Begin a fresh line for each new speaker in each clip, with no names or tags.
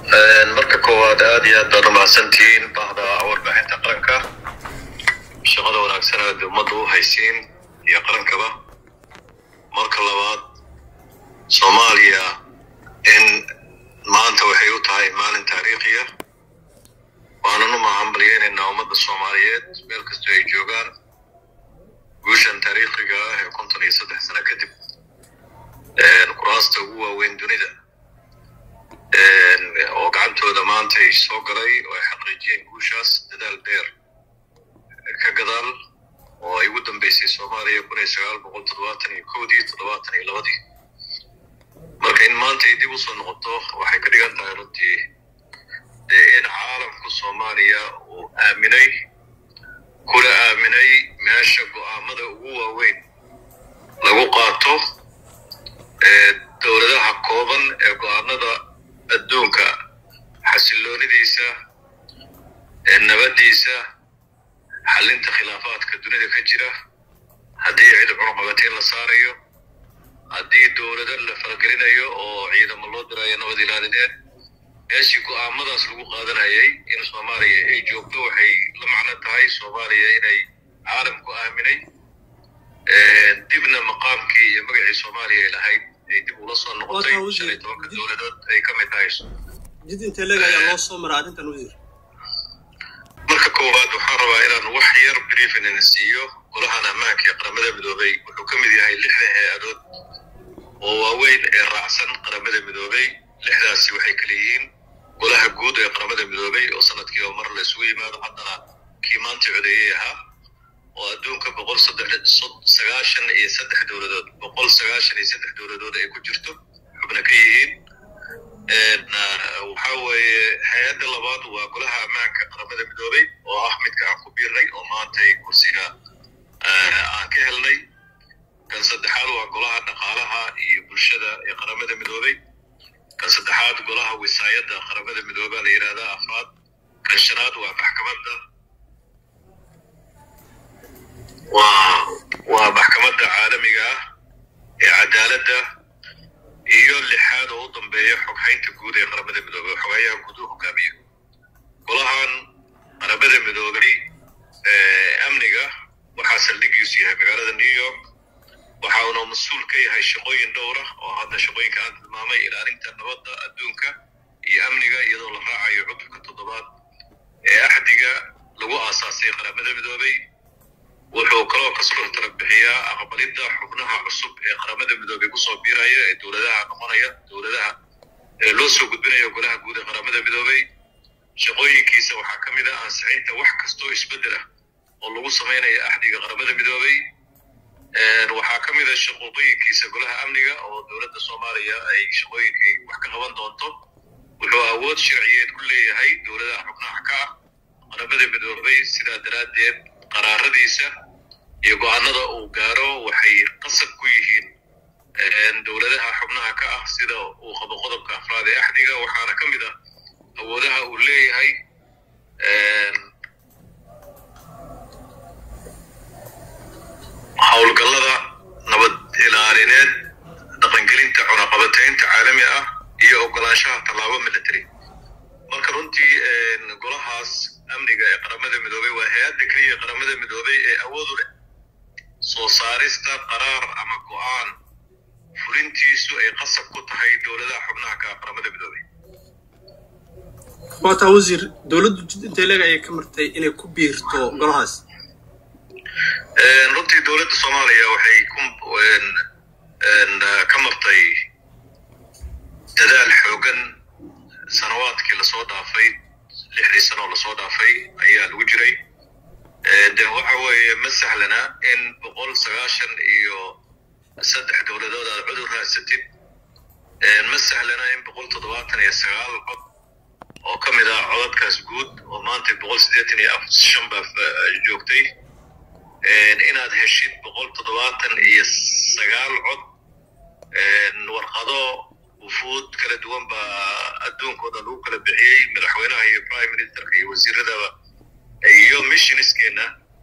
marka koowaad aad iyo aad baad umahadsantihiin bahda warbaaxinta qaranka shaqada wanaagsan aad ummadda u haysiin iyo qarankaba marka labaad soomaaliya in maanta waxay u tahay maalin taariikhiya waanan u mahadbaliyeynaynaa ummadda soomaaliyeed meel kastoo ay joogaan guushan taariikhiga ah ee konton iyo saddex sano kadib kuraasta ugu waaweyn dunida oo gacantooda maanta ay soo galay oo ay xaqiijiyeen guushaas dadaal dheer ka gadaal oo ay ugu dambeysay soomaaliya kun iyo sagaal boqol toddobaatan iyo kowdii toddobaatan iyo labadii marka in maanta ay dib usoo noqoto waxay ka dhigan tahay runtii dee in caalamku soomaaliya uu aaminay kuna aaminay meesha go'aamada ugu waaweyn lagu qaato dowladaha kooban ee go'aanada adduunka xasiloonidiisa nabaddiisa xallinta khilaafaadka dunida ka jira haddii cid cunuqabatiin la saarayo haddii dowlado la faragelinayo oo ciidamo loo dirayo nabad ilaalineed meeshii go'aamadaas lagu qaadanayay in soomaaliya ay joogto waxay la macno tahay soomaaliya inay caalamku aaminay dibna maqaamkii iyo magacii soomaaliya ay lahayd ay dib ula soo noqotay shan iyo tobanka dowladood ay ka mid tahay
jid intee leeg ayaa loo soo maraa arrintan wasiir
marka koowaad waxaan rabaa inaan wax yar briefin ina siiyo golahan ammaanka ee qaramada midoobay wuxuu ka mid yahay lixda hay-adood oo waaweyn ee raacsan qaramada midoobay lixdaasi waxay kala yihiin golaha guud ee qaramada midoobay oo sanadkiiba mar la isugu yimaado haddana kii maanta codeeyey ahaa oo adduunka boqol sagaashan iyo saddex dowladood boqol sagaashan iyo saddex dowladood ay ku jirto xubna ka yihiin waxa weeye hay-adda labaad waa golaha ammaanka qaramada midoobay oo ah midka aan ku biirnay oo maantay kursiga aan ka helnay kan saddexaad waa golaha dhaqaalaha iyo bulshada ee qaramada midoobay kan saddexaad golaha wisaayadda qaramada midoobaa la yidhahdaa afraad kan shanaad waa maxkamadda waa waa maxkamadda caalamiga ah ee cadaaladda iyo lixaad oo u dambeeya xoghaynta guud ee qaramada midoobey oo xogayaha guud u hogaamiyo golahan qaramada midoobay amniga waxaa saldhigiisu yahay magaalada new york waxa uuna mas-uul ka yahay shaqooyin dhowr ah oo hadda shaqooyinka aan tilmaamay ilaalinta nabadda adduunka iyo amniga iyadoo la raacayo cudurka toddobaad ee axdiga lagu aasaasay qaramada midoobay wuxuu kaloo kasoo tala bixiyaa aqbalidda xubnaha cusub ee qaramada midoobay kusoo biiraya ee dowladaha noqonaya dowladaha ee loo soo gudbinayo golaha guud ee qaramada midoobay shaqooyinkiisa waxaa ka mid ah ansixinta wax kastoo isbeddel ah oo lagu samaynayo axdiga qaramada midoobay waxaa ka mid a shaqooqooyinkiisa golaha amniga oo dowladda soomaaliya ay shaqooyinkay wax ka qaban doonto wuxuu awood sharciyeed ku leeyahay dowladaha xubnaha ka ah qaramada midoobay sidaa daraaddeed qaraaradiisa iyo go-aanada uu gaaro waxay qasab ku yihiin dowladaha xubnaha ka ah sida uu qabo qodobka afraad ee axdiga waxaana ka mid ah awoodaha uu leeyahay howlgallada nabad ilaalineed dhaqangelinta cunaqabataynta caalami ah iyo ogolaanshaha tallaabo military marka runtii golahaas amniga ee qaramada midoobay waa hay-adda keliya qaramada midoobay ee awood u leh soo saarista qaraar ama go'aan fulintiisu ay qasab ku tahay dowladaha xubnaha ka qaramada midoobay
waataa wasiir dowladdu jid intee leeg ayay ka martay inay ku biirto golahaas
runtii dowladda soomaaliya waxay ka martay dadaal xoogan sanawaadkii lasoo dhaafay lixdii sano oo lasoo dhaafay ayaa lagu jiray de waxa weeye ma sahlana in boqol sagaashan iyo saddex dowladood aad cudur raadsatid ma sahlana in boqol toddobaatan iyo sagaal cod oo ka mid ah codadkaas guud oo maanta boqol siddeetan iyo shan baa joogtay inaad heshid boqol toddobaatan iyo sagaal cod warqado wufuud kala duwan baa adduunkooda lagu kala bixiyey madaxweynaha iyo prime ministerka iyo wasiiradaba iyo missioniskeena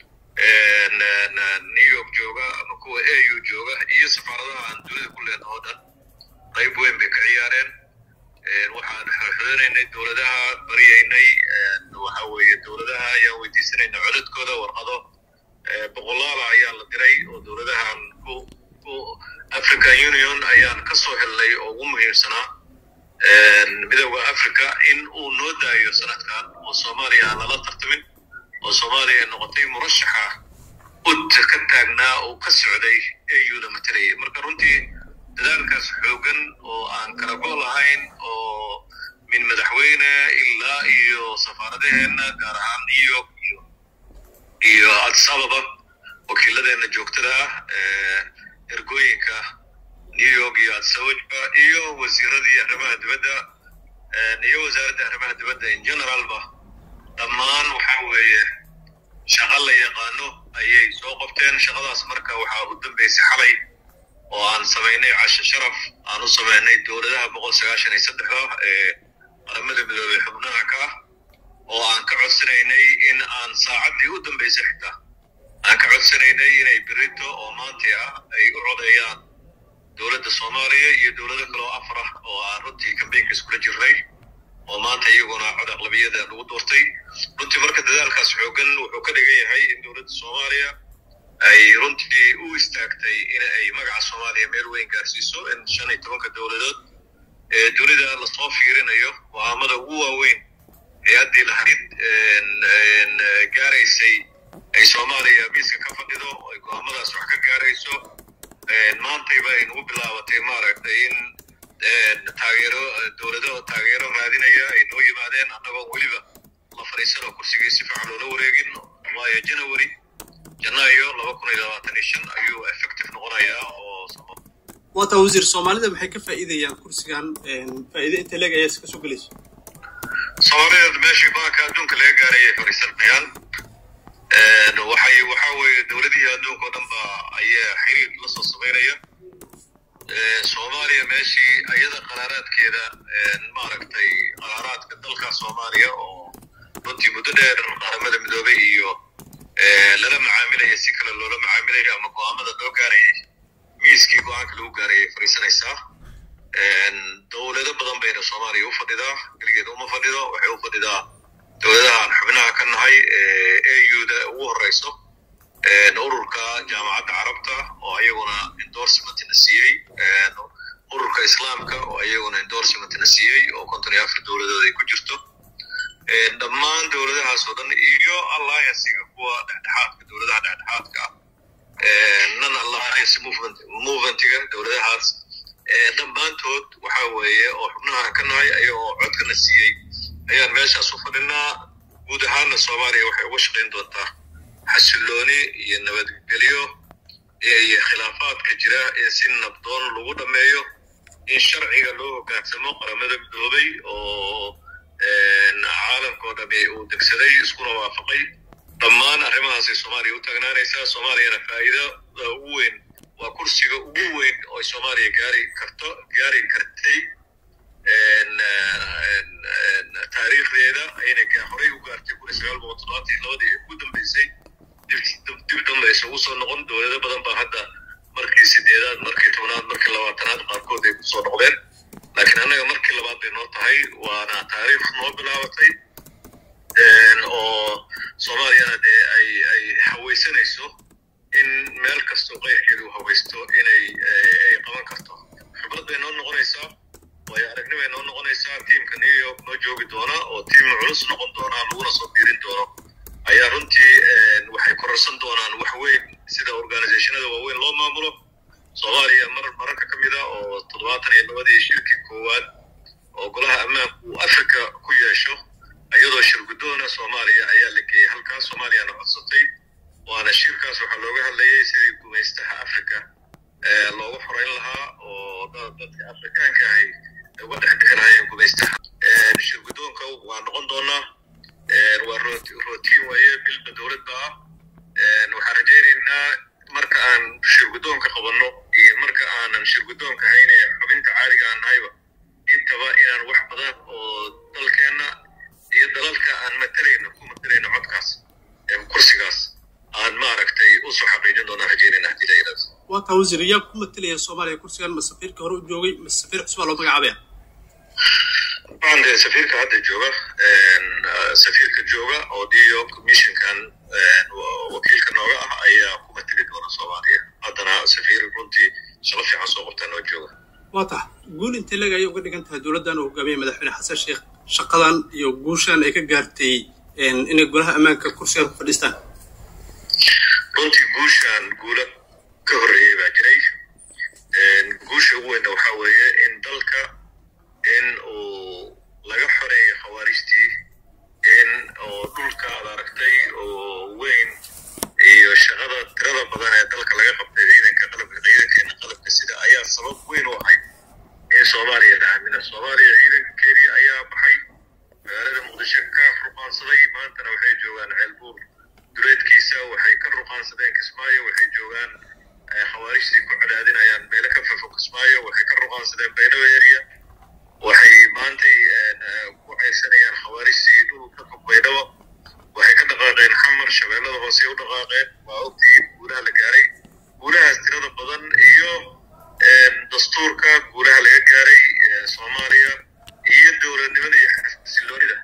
new york jooga ama kuwa a u jooga iyo safaaradaha aan dunida ku leenaho dhan qayb weyn bay ka ciyaareen waxaan xorxorinaynay dowladaha baryaynay waxa weeye dowladaha ayaan weydiisanayna codadkooda warqado boqolaala ayaa la diray oo dowladahan ku ku african union ayaan ka soo helnay oo ugu muhiimsanaa midooda africa in uu noo daayo sanadkan oo soomaaliya aan lala tartamin oo soomaaliya noqotay murashaxa ud ka taagnaa oo ka socday auda matalayay marka runtii dadaalkaas xoogan oo aan kala go' lahayn oo min madaxweyne ilaa iyo safaaradaheena gaar ahaan new york iyo iyo addis ababa wakiiladeena joogtada ah ergooyinka new york iyo addis ababa iyo wasiiradii arrimaha dibadda iyo wasaaradda arrimaha dibadda in generalba dhammaan waxa weeye shaqa la yaqaano ayay soo qabteen shaqadaas marka waxaa u dambeysay xalay oo aan samaynay casho sharaf aan u samaynay dowladaha boqol sagaashan iyo saddexda ee qaramada midoobey xubnaha ka ah oo aan ka codsanaynay in aan saacaddii u dambeysay xitaa aan ka codsanaynay inay berito oo maantii ah ay u codeeyaan dowladda soomaaliya iyo dowlado kale oo afar ah oo aan runtii kambeynka iskula jirnay oo maanta iyaguna cod aqlabiyada lagu doortay runtii marka dadaalkaas xoogan wuxuu ka dhigan yahay in dowladda soomaaliya ay runtii u istaagtay in ay magaca soomaaliya meel weyn gaarsiiso in shan iyo tobanka dowladood ee dunida lasoo fiirinayo go-aamada ugu waaweyn hay-addii lahayd gaaraysay ay soomaaliya miiska ka fadhido ay go-aamadaas wax ka gaarayso maantayba ay nagu bilaabatay maaragtay in taageero dowlado taageero raadinaya ay noo yimaadeen annagoo weliba la fadhiisanoo kursigii si fiican loola wareegin waayo january janaayo laba kun iyo labaatan iyo shan ayuu effective noqonayaa oo
waata wasiir soomaalida maxay ka faa'iidayaan kursigan faa'iide inta leeg ayaa iska soo gelayso
soomaalideed meeshii baanka adduunka laga gaaray ay fadhiisanayaan waxay waxa weeye dowladihii adduunka oo dhan ba ayaa xiriir la soo samaynaya soomaaliya meeshii ayada qaraaraadkeeda maaragtay qaraaraadka dalka soomaaliya oo runtii muddo dheer qaramada midoobey iyo lala macaamilaya si kale loola macaamilaya ama go-aamada loo gaarayay miiskii go-aanka lagu gaarayay fadhiisanaysaa dowlado badan bayna soomaaliya u fadhidaa keligeed uma fadhido waxay u fadhidaa dowladahaan xubnaha ka nahay auda ugu horeyso ururka jaamacadda carabta oo ayaguna endorsementna siiyey ururka islaamka oo ayaguna endorsementna siiyey oo konton iyo afar dowladood ay ku jirto dhammaan dowladahaas oo dhan iyo alliancega kuwa dhexdhexaadka dowladaha dhexdhexaadka ah non alliance movement movementiga dowladahaas dhammaantood waxa weeye oo xubnaha ka nahay ayagoo codkana siiyey ayaan meeshaas u fadhinaa guud ahaanna soomaaliya waxay uga shaqayn doontaa xasilooni iyo nabadgelyo iyo khilaafaadka jira in si nabdoon lagu dhammeeyo in sharciga loo hoggaansamo qaramada midoobay oo caalamkao dhami uu degsaday iskuna waafaqay dhammaan arrimahaasay soomaaliya u taagnaanaysaa soomaaliyana faa'iidada ugu weyn waa kursiga ugu weyn oo ay soomaaliya gaari karto gaari kartay taariikhdeeda ayna horey u gaartay kun iyo sagaal boqol toddobaatan iyo labadii ugu dambeysay dib dambaysa ugu soo noqon dowlado badan baa hadda markii sideedaad markii tobnaad markii labaatanaad qaarkood ay kusoo noqdeen laakiin annaga markii labaad bay noo tahay waana taariikh noo bilaabatay oo soomaaliyana dee ay ay hawaysanayso in meel kastoo qayrkeedu hawaysto inay ay qaban karto khibrad bay noo noqonaysaa waayo aragnibay noo noqonaysaa tiimka new york noo joogi doona oo tiim culus noqon doona laguna soo biirin doono ayaa runtii waxay kororsan doonaan wax weyn sida organizationada waaweyn loo maamulo soomaaliya mar mararka ka mid a oo toddobaatan iyo labadii shirkii koowaad oo golaha ammaanku uu africa ku yeesho iyadoo shirgudoona soomaaliya ayaa la geeyey halkaas soomaaliyana codsatay waana shirkaas waxaa looga hadlayay sidii gumaystaha africa loogu xoreyn lahaa oo dadka afrikaanka ahay uga dhex bixinayeen gumaystaha shirgudoonka waa noqon doonaa waa rotiin waaye bilba dowladda ah waxaan rajaynaynaa marka aan shirgudoonka qabanno iyo marka aanan shirgudoonka hayne xubinta caaliga aan nahayba intaba inaan wax badan oo dalkeenna iyo dalalka aan matalayno ku matalayno codkaas kursigaas aan maaragtay usoo xaqiijin doonaan rajaynayna haddii la yidhahdo
waataa wasiir yaa ku matalaya soomaaliya kursigan ma safiirka hore u joogay ma safiir cusbaa loo magacaabaya
dabcan dee safiirka hadda jooga safiirka jooga oo dio commissionkan wakiilka nooga ah ayaa kuma tegi doona soomaaliya haddana safiir runtii shaqo fiican soo qabtaa noo jooga
waa tax guul intee leeg ayay uga dhigan tahay dowladdan uu hogaamiyey madaxweyne xasan sheekh shaqadan iyo guushan ay ka gaartay inay golaha ammaanka kursigan ku fadhiistaan
runtii guushan guula ka horreeyey baa jiray guusha ugu weynna waxaa weeye in dalka in uu laga xoreeyo khawaarijtii in oo dhulka ad aragtay oo weyn iyo shaqada tirada badan ee dalka laga qabtay ciidanka qalabka ciidankeena qalabka sida ayaa sabab weyn u ahayd in soomaaliya la aamina soomaaliya ciidankeedii ayaa baxay magaalada muqdisho ka ruqaansaday maantana waxay joogaan ceelbuur duleedkiisa waxay ka ruqaansadeen kismaayo waxay joogaan khawaarijtii ku cadaadinayaan meelo ka fafo kismaayo waxay ka ruqaansadeen baydhabo area waxay maantay ku ceysanayaan khawaarijtii dhul ka fog baydhabo waxay ka dhaqaaqeen xamar shabeellada hoose u dhaqaaqeen waa ogtihiin guulaha la gaaray guulahaas tirada badan iyo dastuurka guulaha laga gaaray soomaaliya iyo dowladnimada iyo xasiloonida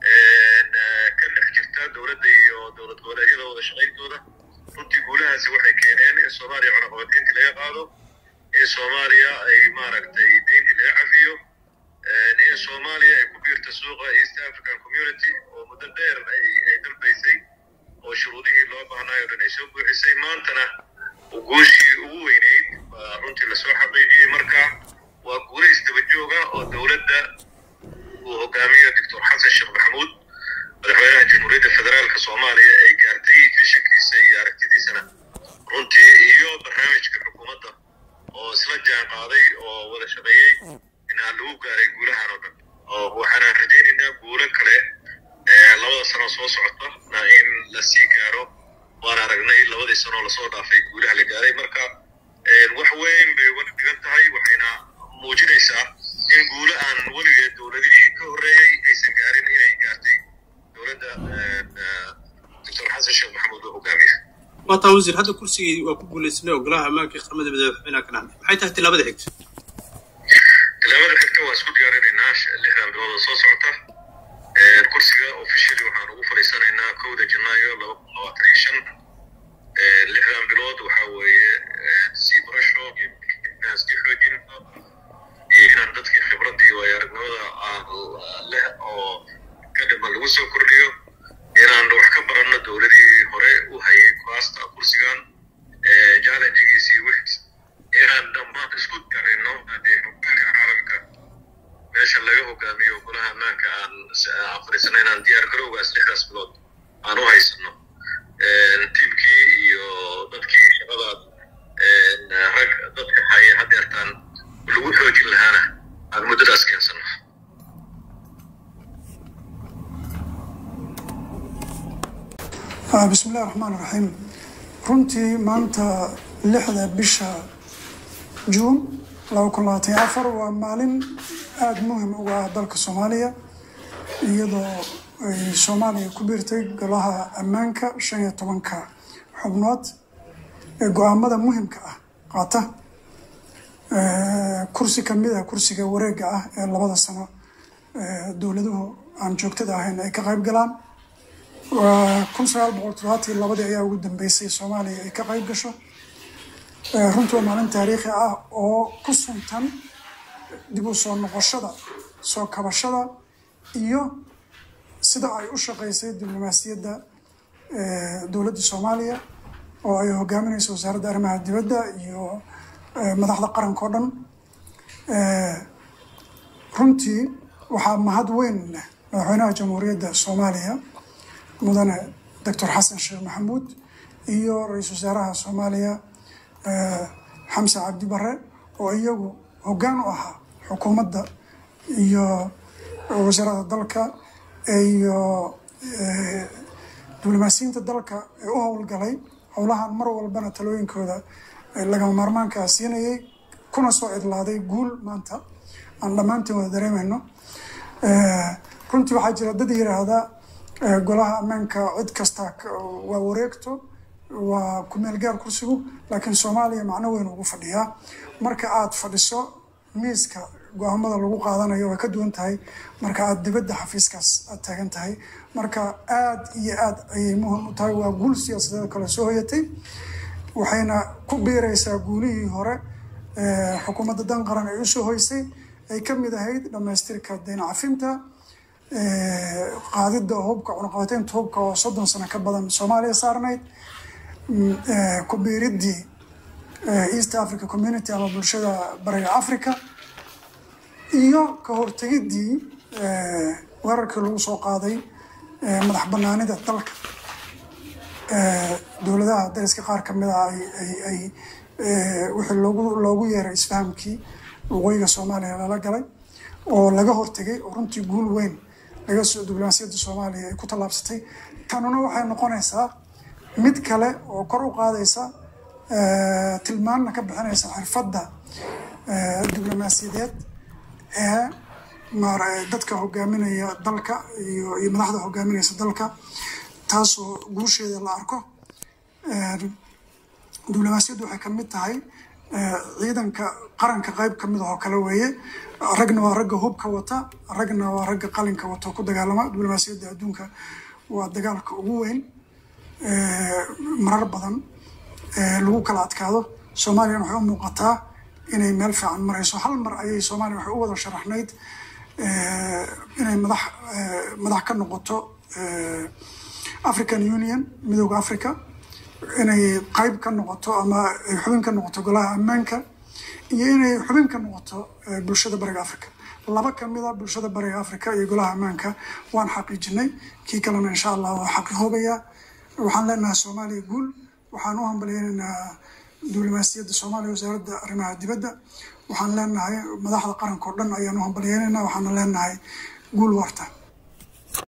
ka dhex jirta dowladda iyo dowlad goboleedyada wada shaqayntooda runtii guulahaasi waxay keeneen in soomaaliya cunaqabatayntii laga qaado in soomaaliya ay maaragtay deyntii laga cafiyo in soomaaliya ay ku biirta suuqa east african community oo muddo dheer ay dalbaysay oo shuruudihii loo baahnaay o dhan ay soo buuxisay maantana guushii ugu weyneyd baa runtii lasoo xaqiijiyey marka waa guula isdaba jooga oo dowladda uu hogaamiyo doctor xasan sheekh maxamuud madaxweynaha jamhuuriyadda federaalka soomaaliya ay gaartay fishankiisa iyo aragtidiisana runtii iyo barnaamijka xukuumadda oo isla jaan qaaday oo wada shaqeeyey inaan lagu gaaray guulahan oo dhan oo waxaanaan rajaynaynaa guulo kale labada sano soo socota in lasii gaaro waan aragnay labadii sanoo lasoo dhaafay guulaha la gaaray marka wax weyn bay uga dhigan tahay waxayna muujinaysaa in guulo aan weligeed dowladihii ka horreeyey aysan gaarin inay gaartay dowladda doctor xasan sheekh maxamuud oo hogaamiya
waa taa wasiir hadda kursigii waa ku guulaysanay oo golaha ammaanka iyo qaramada madaxweynaha ka dhacday maxay tahay tilaabada xigta
tilaabada xigta waa isku diyaarinaynaa lixdan bilood oo soo socota kursiga officially waxaan ugu fadhiisanaynaa kowda janaayo laba kun labaatan iyo shan lixdan bilood waxaa weeye sii barasho iyo inaan sii xoojino iyo inaan dadkii khibraddii waayo aragnimada leh oo ka dhiman lagu soo kordhiyo inaan wax ka baranno dowladihii hore u hayay kuwaasta kursigan challengegiisii wix inaan dhammaan isku darayno haddee hogaanka caalamka meesha laga hogaamiyo golaha ammaanka aan aan fadhiisana inaan diyaar garowgaas lixdaas bilood aan u haysano tiimkii iyo dadkii shaqadaas rag dadka haya hadeertaan lagu xoojin lahaana aan muddadaas keensano
bismi illahi raxmaan iraxiim runtii maanta lixda bisha juun laba kun labaatan iyo afar waa maalin aada muhim uga ah dalka soomaaliya iyadoo ay soomaaliya ku biirtay golaha ammaanka shan iyo tobanka xubnood ee go-aamada muhimka ah qaata kursi kamid ah kursiga wareega ah ee labada sano dowladuhu aan joogtada ahayn ay ka qayb galaan kun sagaal boqol toddobaatan iyo labadii ayaa ugu dambeysay soomaaliya ay ka qayb gasho runtii waa maalin taariikhi ah oo ku suntan dib u soo noqoshada soo kabashada iyo sida ay u shaqeysay diblomaasiyadda dowladda soomaaliya oo ay hogaaminayso wasaaradda arrimaha dibadda iyo madaxda qaranka oo dhan runtii waxaa mahad weyn leh madaxweynaha jamhuuriyadda soomaaliya mudane doctor xasan sheekh maxamuud iyo ra-iisul wasaaraha soomaaliya xamse cabdi bare oo iyagu hoggaan u ahaa xukuumadda iyo wasaaradda dalka iyo diblomaasiyiinta dalka ee u howlgalay howlahan mar walbana talooyinkooda lagama maarmaankaa siinayay kuna soo idlaaday guul maanta aan dhammaantiin wada dareemayno runtii waxaa jira dad yiraahda golaha ammaanka cid kasta waa wareegto waa kumeel gaar kursigu laakiin soomaaliya macno weyn ugu fadhiyaa marka aada fadhiso miiska go-aamada lagu qaadanayo way ka duwan tahay marka aada dibadda xafiiskaas aada taagan tahay marka aada iyo aada ayay muhim u tahay waa guul siyaasadeed kale soo hoyatay waxayna ku biiraysaa guulihii hore xukuumadda dan qaran ay usoo hoysay ay ka mid ahayd dhammaystirka dayn cafinta qaadidda hubka cunaqabateynta hubka oo soddon sano ka badan soomaaliya saarnayd ku biiriddii east africa community ama bulshada bariga africa iyo ka hortegiddii weerarkii lagu soo qaaday madax banaanida dalka dowladaha dariska qaar ka mid ah ay wixii loogu loogu yeeray isfahamkii waqooyiga soomaaliya lala galay oo laga hortegay oo runtii guul weyn laga soo diblomaasiyadda soomaaliya ay ku tallaabsatay tanuna waxay noqonaysaa mid kale oo kor u qaadaysa tilmaanna ka bixinaysa xirfadda diblomaasiyadeed ee dadka hogaaminaya dalka iyo iyo madaxda hogaaminaysa dalka taasoo guusheeda la arko diblomaasiyaddu waxay ka mid tahay ciidanka qaranka qayb ka mid ah oo kale weeye ragna waa ragga hubka wata ragna waa ragga qalinka wata ku dagaalama diblomaasiyadda adduunka waa dagaalka ugu weyn marar badan lagu kala adkaado soomaaliyana waxay u muuqataa inay meel fiican marayso hal mar ayay soomaaliya waxay u wada sharaxnayd inay madax madax ka noqoto african union midooda africa inay qayb ka noqoto ama ay xubin ka noqoto golaha ammaanka iyo inay xubin ka noqoto bulshada bariga africa laba kamid a bulshada bariga africa iyo golaha ammaanka waan xaqiijinay kii kalena insha allah waa xaqiihoobayaa waxaan leenahay soomaaliya guul waxaan u hambalyeynaynaa diblomaasiyadda soomaaliya wasaaradda arrimaha dibadda waxaan leenahay madaxda qaranka oo dhan ayaan u hambalyeynaynaa waxaana leenahay guul warta